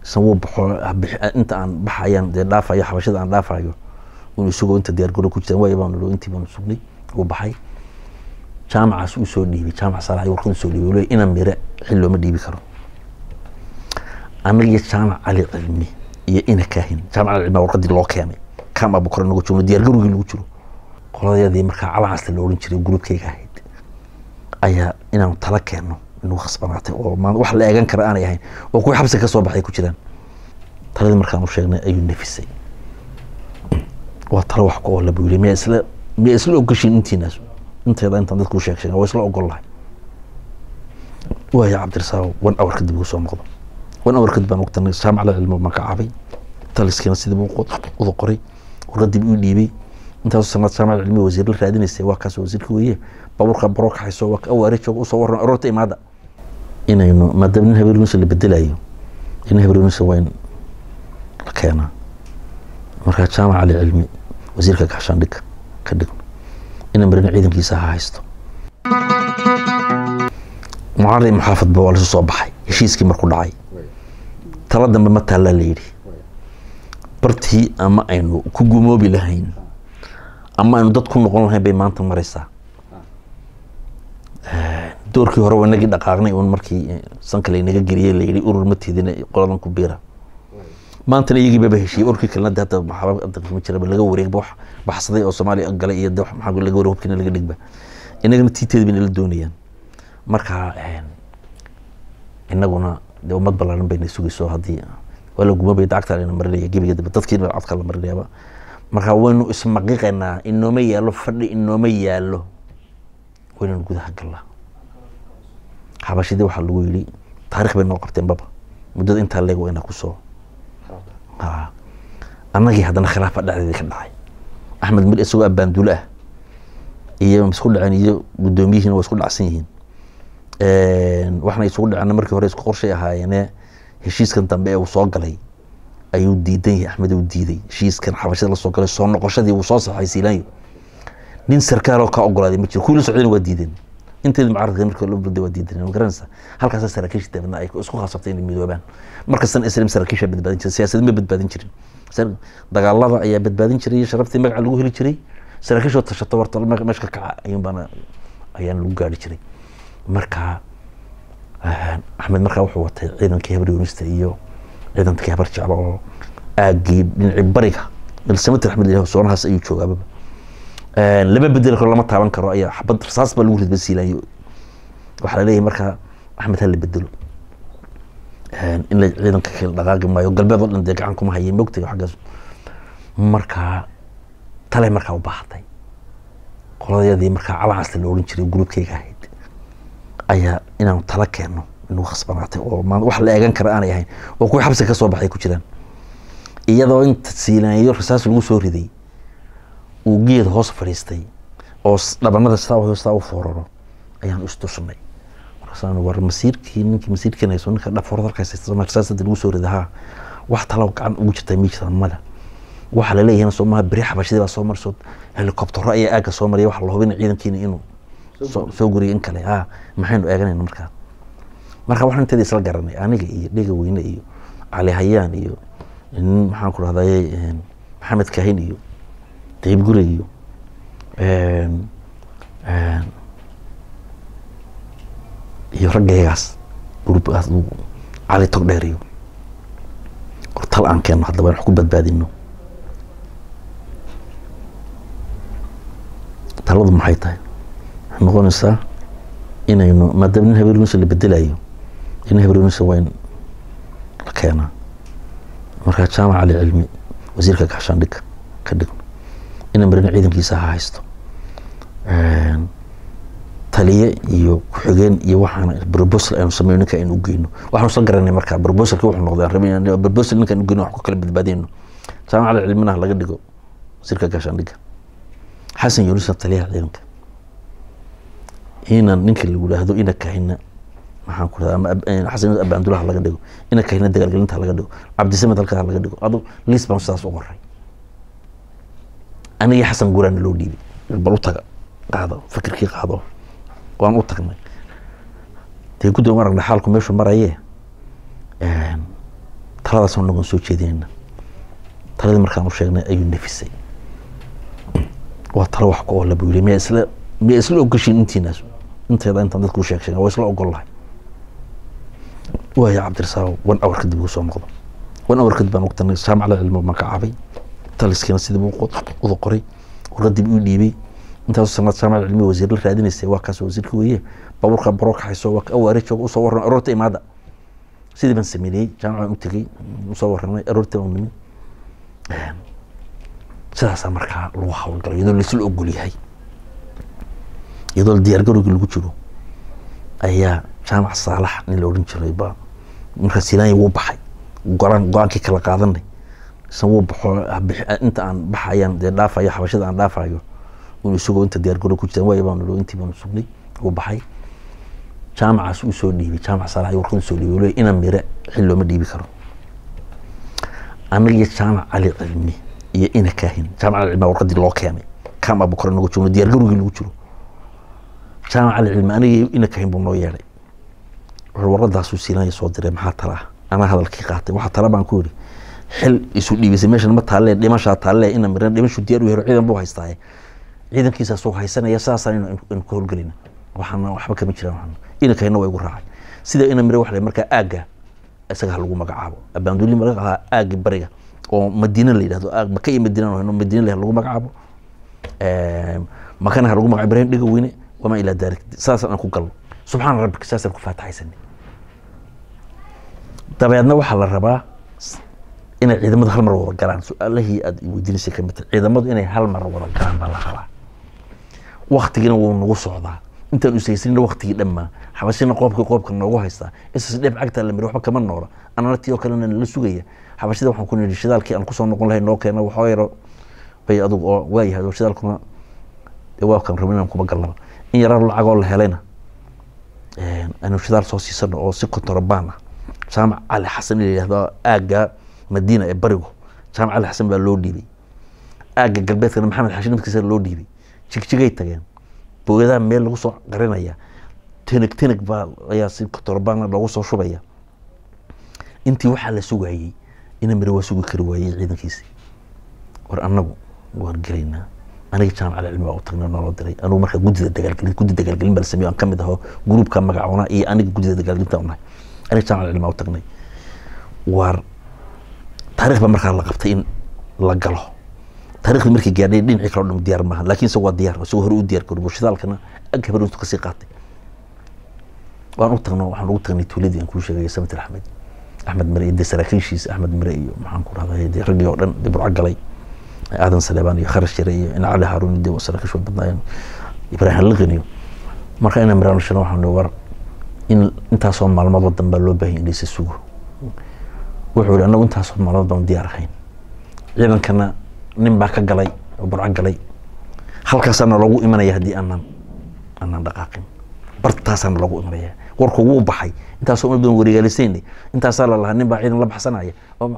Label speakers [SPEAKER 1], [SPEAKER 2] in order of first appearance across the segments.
[SPEAKER 1] san wuu baxo inta aan baxayaan dee dhaafayo xabashada aan dhaafayo inuu isagoo inta diyaargaro ku jiraan waaya baan nolo intii baanu sugnay wuu baxay jaamacaas uu soo dhiibay jaamac saalax ayuu warqad soo dhiibay ina mire xil looma dhiibi karo annaga iyo jaamac cali cilmi iyo ina kaahin jaamac cali cilmi warqadii loo keenay kaam abukar nagu joogno diyaargarowgii lagu jiro qoladayadii markaa calacasta la oran jiray gruubkayga ahayd ayaa inaanu tala keenno inuu khasbanaatay oo wax la eegan kara aanay ahayn oo kuwii xabsiga ka soo baxay ku jiraan taladii markaan u sheegnay ayuu nafisay waa talo wax ku oola buu yiri miyaa isla miyaa isla ogashiin intiinaas inteeda intaan dadku u sheeg sheegan waa isla ogol lahay waaya cabdirasaaq wan awar kadib ugu soo noqdo wan awar kadib baan ogtanay jaamac la cilmo baan ka cabay taliskiina sidii buu uda qoray warqadii buu dhiibay intaas sanad jaamac cilmi wasiir la raadinaysay waa kaas wasiirka weeye baabuurka baro kaxayso waa awaare jooga usoo waran aroorta imaada inaynu maadaama nin habeeniisa la bedelayo nin habeeniisa waa in la keenaa markaa jaamac cali cilmi wasiirka gaxshaandhig ka dhigno ina marina ciidankiisa ha haysto mucaarad muxaafadba waa lasu soo baxay heshiiskii markuu dhacay tala dambe ma taallaa la yidhi bartii ama aynu ku gumoobi lahayn ama aynu dad ku noqon lahayn bay maanta maraysaa doorkii hore waa inagii dhaqaaqnay un markii sanka laynaga geliyey layidhi urur ma tiidina qoladan ku biira maantana iyagii baba heshiiyey urkii kalena de hadda maxaaba ma jiraba laga wareegba wax baxsaday oo soomaaliya galay iyo de maxaa laga wareeg hubkiina laga dhigba inagana tiiteeda bayna la doonayaan marka inaguna de ummad ballaaran bayna sugayso haddii waa la gumabay dacagta layna marinaya gebiga dambe dadkiina codka la marinayaaba marka waynu ismaqiqaynaa inooma yaallo fadhi inooma yaallo waynanu gudaha gallaa xabashidii waxaa lagu yidhi taarikh bay noo qabteen baba muddada intaa leeg waa inaa kusoo annagii haddana khilaafa dhexdeedii ka dhacay axmed mir isagoo abbaandulo ah iyo isku dhaceen iyo guddoomiyihiina waa isku dhacsan yihiin waxna isugu dhaceen markii hore isku qorshay ahaayeene heshiiskan dambe ee uu soo galay ayuu diidan yahay axmed uu diiday heshiiskan xabashada la soo galay soo noqoshadii uu soo saxay siilaanyo nin sarkaal oo ka ogolaaday ma jiro kuwii la socdayna waa diideen inteeda mucaaradka marka loo burday waa diideen ma garanaysa halkaasa saraakiisha dabadna ay isku khasabtay inay midoobaan markastan islam saraakiisha badbaadin jiray siyaasad ma badbaadin jirin dagaalada ayaa badbaadin jiray sharaftii magaca lagu heli jiray saraakiishoo tashato warta meesha ka kaca ayuun baana ayaan lagu gaari jiray marka axmed markaa wuxuu watay ciidankii habar yunista iyo ciidankii habar jeclo oo aagii dhinacii bariga milsamatir axmed ilaah soonahaas ayuu joogaababa lama bedeli karo lama taaban karo ayaa xabad rasaas baa lagu ridba siilayo waxaa laleeyahay markaa axmed ha la bedelo in la ciidanka kala dhaqaaqi maayo galbeed oo dhan dee gacan kuma hayay mogtayo xaggaas markaa talay markaa u baahatay qoladayadii markaa calacasta la oran jiray gruubkayga ahayd ayaa inaanu tala keenno inuu khasbanaatay oo wax la eegan kara aanay ahayn oo kuwii xabsiga ka soo baxay ku jiraan iyadoo inta siilaanyo rasaas lagu soo riday uu geed hoos fadhiistay oo dhabanada sitaa sitaa u fooraro ayaan istusnay markaasaan war masiirkii ninkii masiirkiina hayso ninka dhafoorad halkaas rasaasada lagu soo rida haa wax talo gacan ugu jirtaa ma jirtaa mada waxaa laleeyahay soo maha beri xabashadii baa soo marso helikobtero ayaa aagga soo maraya waxa la hubina ciidankiina inuu soo guriyo in kale ah maxaynu eeganayna markaa marka waxaan inteeda isla garanay aniga iyo dhega weyne iyo cali hayaan iyo nin maxaan ku rahdaye maxamed kahin iyo dayib gure iyo iyo raggaygaas gruubkaas cali tog dheer iyo tal aan keenno haddaba wax ku badbaadino taladu maxay tahay waxay noqonaysaa inaynu maadaama nin habeeniisa la bedelayo nin habeeniisa waa in la keenaa markaa jaamac cali cilmi wasiirka gaxshaandhig ka dhigno ina marina ciidankiisa ha haysto taliye iyo ku-xigeen iyo waxaan brobosal aynu sameyo ninka aynu ugeyno waxaanu isla garanay markaa brobosalki wuxuu noqday aan rabay brobosal ninka aynu ugeyno wax ku kala badbaadeyno jaamac cali cilminaha laga dhigo wasiirka gaashaandhigga xasan yunusa taliyaha ciidanka inan ninka lagu yidhaahdo ina kahina maxaan ku rahda ama xasan yunus abaandulaha laga dhigo ina kahina dagaalgelinta laga dhigo cabdisamed halkaa laga dhigo adu liis baan sidaas u qoray anigii xasan guraana loo dhiibay bal u taga qaado fikirkii qaado waan u tagnay dee guddiga aragna xaalku meeshuu maraye taladaasoo nagoon soo jeedinayna taladii markaan u sheegnay ayuu nafisay waa talo wax ku oola buu yiri miyaa isla miyaa isla ogoshiin intiinaas inteeda intaan dadku u sheeg sheegan waa isla ogol lahay waaya cabdirasaaq one hour kadib uu soo noqdo one hour kadib baan ogtanay jaamacada cilmi magacaabay taliskiina sidii buu uda qoray warqadii buu dhiibay intaas sanad jaamacada cilmi wasiir la raadinaysay waa kaas wasiirka weeye baabuurka baro kaxayso waa awaare jooga usoo warran aroorta imaada sidii baan sameeyey jaamacaan u tegey usoo warramay aroorta baan nimid sidaasaa markaa lagu hawlgalo iyadoo laisla ogol yahay iyadoo diyaargarowgii lagu jiro ayaa jaamac saalax nin la odhan jiray ba markaa silaanya wuu baxay go-aan go-aankii kala qaadanay isan wuu baxo inta aan baxayaan dee dhaafayo xabashada aan dhaafayo un isagoo inta diyaargarow ku jirtaan waaya baan intii baanu sugnay wuu baxay jaamacaas uu soo dhiibay jaamac saalax warqad usoo dhiibay le ina mire xil looma dhiibi karo anaga iyo jaamac cali cilmi iyo ina kaahin jaamac cali cilmi warqadii loo keenay kaam abukar nagu joogno diyaargarowgii lagu jiro jaamac cali cilmi aniga iyo ina kaahin buu noo yeedhay wuxuu warqadaasuu siilanya soo diray maxaa tala ah anaa hadalkii qaatay waxaa tala baan ku yidhi xil isu dhiibisay meeshan ma taalle dhimashaa taalle ina miran dhimashu diyaar u helo ciidan buu haystaaye ciidankiisaasuu haysanaya saasaan inu ka howlgelina waxaana waxba kama jiraan waxaana ina kahina waa igu raacay sida ina mire waxa markaa aagga isaga ha lagu magacaabo abaanduuli marka ahaa aaggi bariga oo madiina la yidhahdo aag maka iyo madiina hano madiina la lagu magacaabo makana ha lagu magacaabo ibrahim dhiga weyne wamaa ilaa daalik saasaan aan ku galno subxaana rabbika saasaan ku faataxaysanay dabeedna waxaa la rabaa inay ciidamadu hal mar wada galaan su-aalahii aad weydiinaysay ka mid tahay ciidamadu inay hal mar wada galaan baa la rabaa waktigiina wuu nagu socdaa intaan usaysanina waktigii dhammaa xabashina qoobka qoobka noogu haystaa isas dheeb cagtaa la miri waxba kama noola anana tii oo kalena nala sugaya xabashida waxaan ku nidhi shidaalkii aan kusoo noqon lahay noo keena waxoo yaro bay adugu oo waayahay oo shidaalkuna waa kan rabin inaan kuma galnaba in yaraa lacagoo la helayna aanu shidaal soo siisano oo si kontorobaan ah jaamac cali xasan la yidhahdo aagga madiina ee barigu jaamac cali xasan baa loo dhiibay aagga galbeedkana maxamed xashi nafkiisa loo dhiibay jigjigay tageen booyadaha meel lagu soo qarinaya teneg teneg baa ayaa si kontorobaan loogu soo shubaya intii waxaa la sugayey ina mire waa sugi kari waayey ciidankiisi war annagu waan gelaynaa aniga jaamac cali cilmi baa u tagnay naloo diray anugu markaa guddida dagaalgelin guddi dagaalgelin baa la sameeyo aan ka mid aho gruubka magacoona iyo aniga guddida dagaalgelinta unahay aniga jaamac cali cilmi baa u tagnay waar taarikh baa markaa la qabtay in la galo taarikhdi markii gaadhay dhinacii kale o dhan diyaar maaha laakiin isagu waa diyaar isagoo hore u diyaar garoobo shidaalkana ag habar intu kasii qaatay waan u tagno waxaan ugu tagnay tuuladii aan kuu sheegay samit axmed axmed mire iyo dee saraakiishiisa axmed mire iyo maxaan ku rahday dee raggii oo dhan dee burco galay aadan saleebaan iyo kharash jire iyo in cali haaruun dee saraakiish waa badnaayeen ibraahim liqin iyo marka ina miraan shana waxaan war in intaasoo maalmood wadan baa loo baahan in laysa sugo wuxuu yihi anagu intaasoo maalmood baan diyaar ahayn ciidankana nin baa ka galay oo burco galay halkaasaana loogu imanaya haddii aanan aanan dhaqaaqin bartaasaana loogu imanaya warku wuu baxay intaasoo uma badan wareegaalisayna intaasaa la lahaa nin baa ciidan la baxsanaya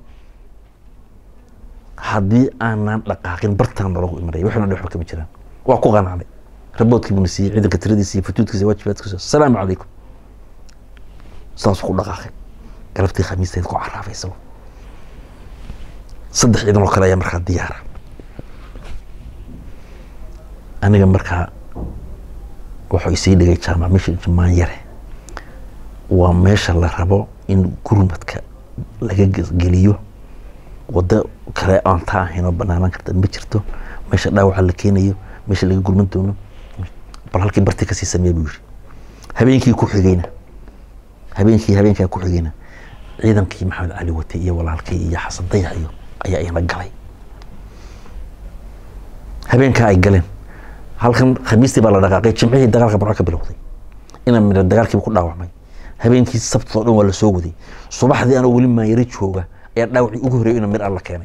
[SPEAKER 1] haddii aanan dhaqaaqin bartaana loogu imanaya waxuna dhi waxba kama jiraan waa ku qanacday raboodkii buna siiyey ciidanka tiradiisa iyo futuudkiisa waajibaadkiisa asalaamu calaykum saasuu ku dhaqaaqay galabtii khamiisteed ku caraafay isago saddex ciidan oo kale ayaa markaa diyaara aniga markaa wuxuu isii dhigay jaamac meesha jumaan yare waa meesha la rabo in gurmadka laga geliyo waddo kale aan taa ahayn oo banaanaan karta ma jirto meesha dhaawaca la keenayo meesha laga gurman doono bal halkii barti kasii sameeya buu yiri habeenkii ku xigayna habeenkii habeenkaa ku xigayna ciidankii maxamed cali wate iyo walaalkii iyo xasan dayaxyo ayaa ina galay habeenkaa ay galeen halkan khamiistii baa la dhaqaaqay jimcihii dagaalka barco ka bilowday ina midha dagaalkiiba ku dhaawacmay habeenkii sabtoo dhan waa la soo waday subaxdii anoo weli maanyaro jooga ayaa dhaawacii ugu horeeyo ina mir alla keenay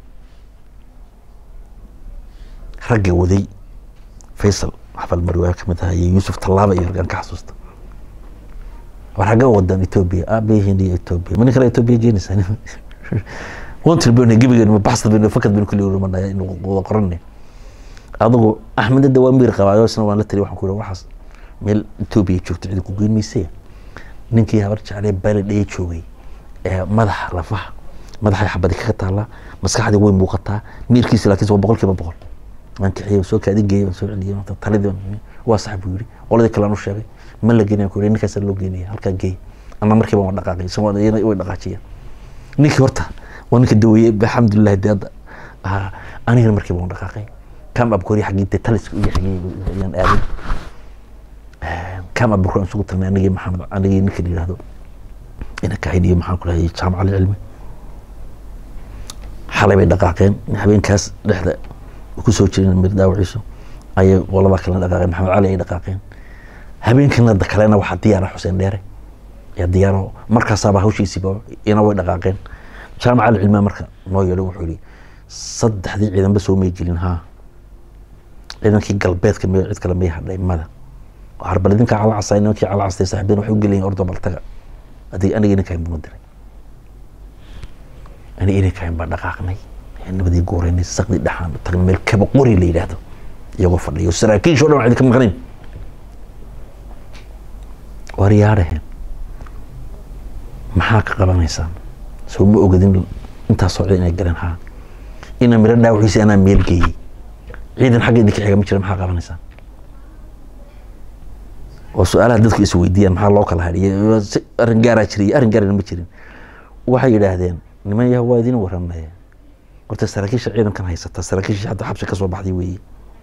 [SPEAKER 1] ragga waday faysal xafal mari waa kamid ahaa iyo yuusuf tallaaba iyo raggaan ka xasuusta war xagga wadan etoobiya aabahiin iyo etoobiya ma nin kale etoobiya jeenaysaa wantil baynu gebigeenu ma baxsad baynu fakad baynu kulli rumanaya inu wada qoranay adigu axmed hadda waa miir qabaayo isna waan la tali waxaan ku yidhi waxaas meel etoobiya joogto cidi ku geyn maysaya ninkii habar jeclee bali dhaya joogay ee madaxa lafaha madaxay xabadi kaga taallaa maskaxdii way muuqataa miirkiisa laakiin waa boqol kiiba boqol waan kixiyey soo kaadin geeyey waan soo celiyey taladii waa sax buu yidhi qoladii kale aan u sheegay ma la geenaya ku yidhi ninkaasaa loo geenaya halkaa geey ama markiiba waan dhaqaaqay isagoo way dhaqaajiyeen ninkii horta waa ninka daweeyey alxamdulilah dee hadda anigana markiiba waan dhaqaaqay kam abkori xaggii dee taliska iyo xaggii ayaan aaday kam abkori aan isugu tagnay anigii maxamed anigii ninka la yidhahdo ina kahayn iyo maxaan ku dhahay jaamac alcilmi xalay bay dhaqaaqeen habeenkaas dhexda kusoo jireen mir dhaawaciisu ayay qoladaa kalena dhaqaaqeen maxamed cali ay dhaqaaqeen habeenkana kalena waxaa diyaara xuseen dheere yaa diyaaro markaasaaba hawshiisiiba ina way dhaqaaqeen jaamac alcilmiga marka noo yeedho wuxuu yihi saddexdii ciidanba soo may gelin haa ciidankii galbeedka may cid kale may hadhay mada harbal idinkaa cala casay nimankii cala castay saaxiibeen waxay u gelayin ordo baltaga adig aniga inankahayn buma diray aniga inankahayn baa dhaqaaqnay nabadii gooreynay saqdi dhexaan tagnay meel kaba qori la yidhaahdo iyagoo fadhiyo saraakiisha o dhan waxay ka maqnayn war yaadhaheen maxaa ka qabanaysaan soo ma ogadin intaasoo ciidan inay galeen haa ina miro dhaawaxiisa anaa meel geeyey ciidan xagga idinka xiga ma jira maxaa qabanaysaan oo su-aalaha dadku is weydiiyaan maxaa loo kala hadhiya arrin gaaraa jiray arrin gaarana ma jirin waxay yidhaahdeen niman yaha waa idin waranaya horta saraakiisha ciidankan haysata saraakiisha hadda xabsi kasoo baxday weeye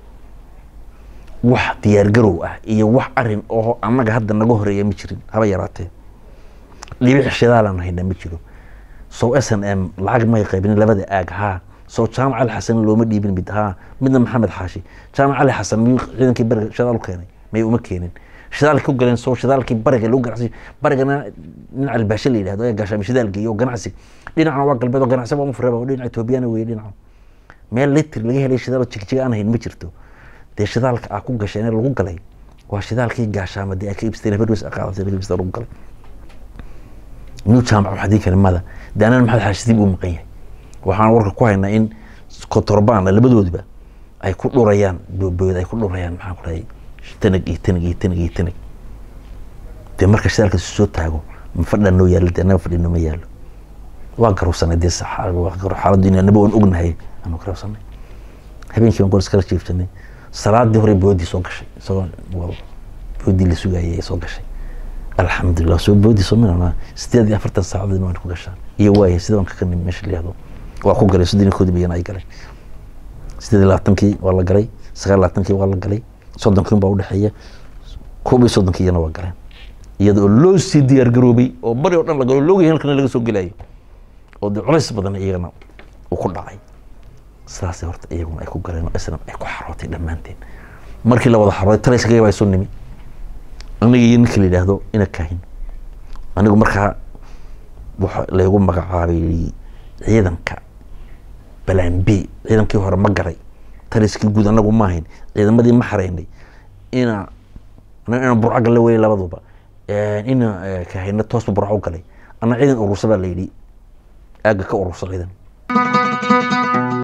[SPEAKER 1] wax diyaargarow ah iyo wax arin oo annaga hadda naga horeeya ma jirin haba yaraatee dhibic shidaalaan haynaa ma jiro sow s n m lacag may qaybin labada aag haa soo jaamac ali xasan looma dhiibin mid haa midna maxamed xaashi jaamac ali xasan miyuu ciidankii bariga shidaal u keenay may uma keenin shidaalkii u galeen soo shidaalkii bariga lagu ganacsi barigana dhinaca albaashe la yidhahdo ee gaashaami shidaal geeyo ganacsi dhinacna waa galbeed oo ganacsi waa mufreba oo dhinaca etoobiyana weeye dhinaca meel litr laga helay shidaal oo jigjiga aan hayn ma jirto dee shidaalka aa ku gasheen ee lagu galay waa shidaalkii gaashaama dee ay ka ibsteen habarweys aqaadatay laga ibsteen lagu galay new jaamac waxaa diin kara mada dee anana maxamed xaashisiib uu maqan yahay waxaan warka ku haynaa in kotorbaana labadoodiba ay ku dhurayaan boobooda ay ku dhurayaan maxaan ku dhahay tanag iyo tanag iyo tanag iyo tanag dee marka shidaalka soo taago ma fadhaa noo yaalo dee annaga fadhino ma yaalo waa garowsanay dee xaaladdu in anaba waan ognahay aanu garowsanay habeenkii baan golis kala jiifsanay salaadii hore boodii soo gashay isagoo boodii la sugayay ay soo gashay alxamdulilah soo boodi soo minana sideed iyo afartan saacadood waan ku gashaa iyo waaya sida waan ka nimi meesha la yihahdo waa ku galay soddon iyo koodi bayana ay galay sideed iyo labaatankii waa la galay sagaal iyo labaatankii waa la galay soddonkii baa udhexeeya koob iyo soddonkii iyana waa galeen iyada oo loo sii diyaar garoobay oo bari oo dhan la galo loogayahay halkana laga soo gelayo oo dee culays badan iyagana uu ku dhacay sidaasay horta iyaguna ay ku galeen oo islam ay ku xarootay dhammaanteen markii la wada xarooday talayskagaya baa soo nimi aniga iyo ninka la yidhaahdo ina kahin anigu markaa waxa laygu magacaabay ciidanka balaan b ciidankii hore ma garay taliskii guud anagu ma ahayn ciidamadii ma xareynay ina ina burco galle wey labaduba ina kahayna toosba burco u galay ana ciidan urursa baa la yidhi aagga ka urursa ciidan